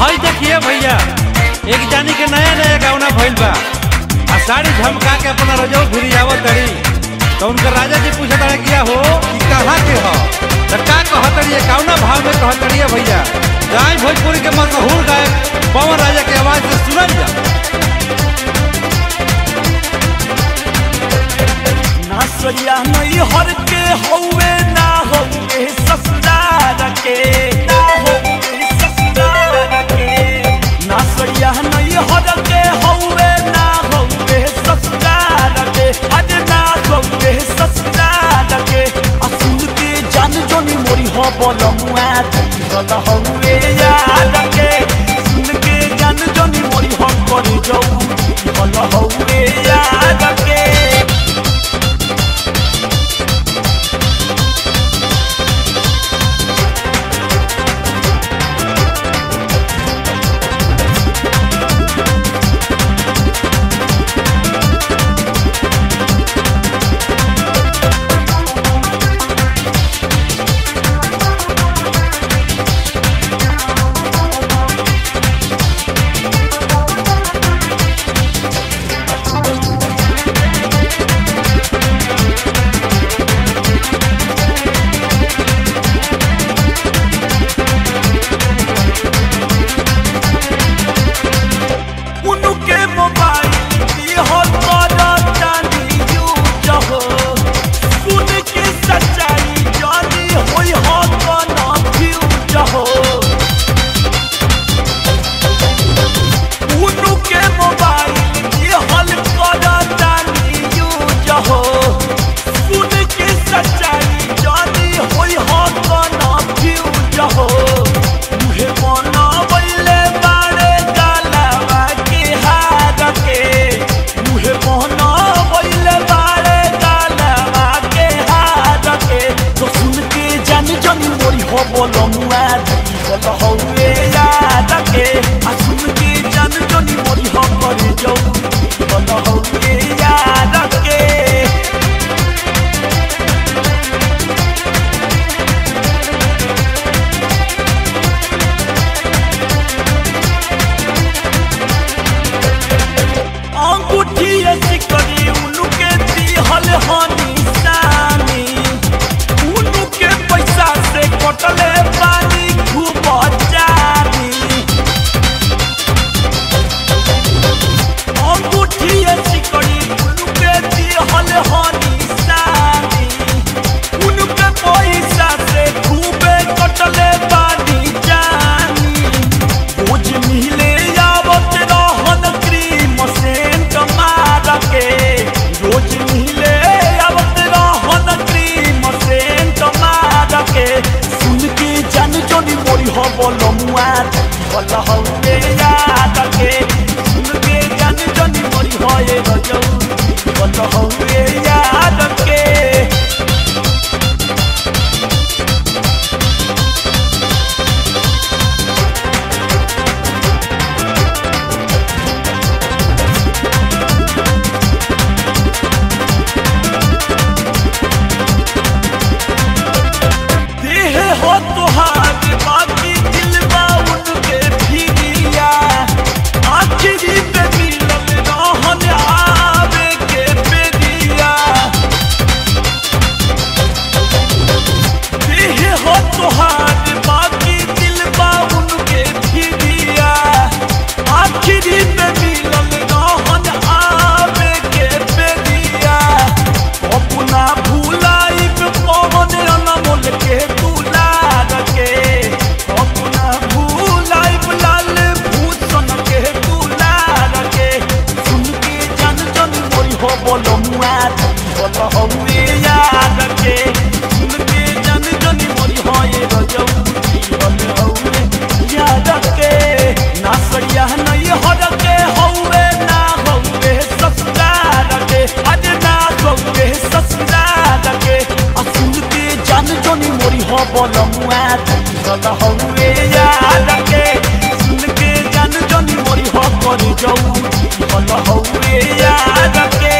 हई देखिए भैया एक जानी के नया नया गौना भइल बा आ साड़ी झमका के अपना रजो घुरी आवत तड़ी तो उनकर राजा जी पूछत रहे किया हो कि कहाँ के हो तो का कहतड़ी कौना भाव में कहतड़ी भैया गाय भोजपुरी के मशहूर गायक पवन राजा के आवाज से सुनल जा ना सरिया नहीं हर के हौवे ना हौवे ससुरार के ना हौवे ससुरार के ना सरिया नहीं हर के हौवे ना हौवे ससुरार के अज ना हौवे ससुरार के असुन के जान जोनी मोरी हो बोलमुआ चल हौवे यार के सुन के जान जोनी मोरी हो करे जाऊ बोल हौवे यार के उनके मोबाइल की हो तोरा जानी यूज हो सुन के सच्चाई जानी होई हो तो ना फ्यूज हो उनके मोबाइल की हल तोरा जानी यूज हो सुन के सच्चाई जानी होई हो तो ना फ्यूज हो मुहे मना बैले बाड़े गालावा के हार के मुहे मना बैले बाड़े गालावा के हार के तो सुन के जान जानी मोरी हो बोलो मुआ बोलो हो ए याद के आ सुन के जान जानी मोरी हो करे जाऊ बोलो हो ए याद के अंगूठी सिकरी उनके दिहल हनी सानी उनके पैसा से कटले पानी खूब जानी अंगूठी सिकरी उनके दिहल हनी सानी उनके पैसा से खूबे कटले पानी जानी रोज मिले आवत रहन क्रीम सेंट मार के रोज मिले आवत रहन क्रीम सेंट मार के सुन के जान जोनी मोरी हो बोलो मुआ बोल हो ए याद के सुन के जान जोनी मोरी हो ए रजौ बोल हो ए याद के देह हो तुहार बाकी दिल बा उनके फिरिया आखिरी पे मिलल रहन आवे के बेरिया देह हो तुहार बाकी दिल बा उनके फिरिया आखिरी पे मिलल रहन आवे के बेरिया अपना भूलाई पे पवन अनमोल के दुलार के अपना भूलाई पे लाल भूषण के दुलार के सुन के जन जन मोरी हो बोलो मुआ बोलो हो ए याद के सुन के जन जन मोरी हो ए रजौ बोलो हो ए याद के ना सरिया नहीं हर के हौवे ना हौवे ससुरार के अज ना हौवे ससुरार के आ सुन के जान जोनी मोरी हो बोलो मुआ बोलो हो ए याद के सुन के जान जोनी मोरी हो कर जाऊ बोलो हो ए याद के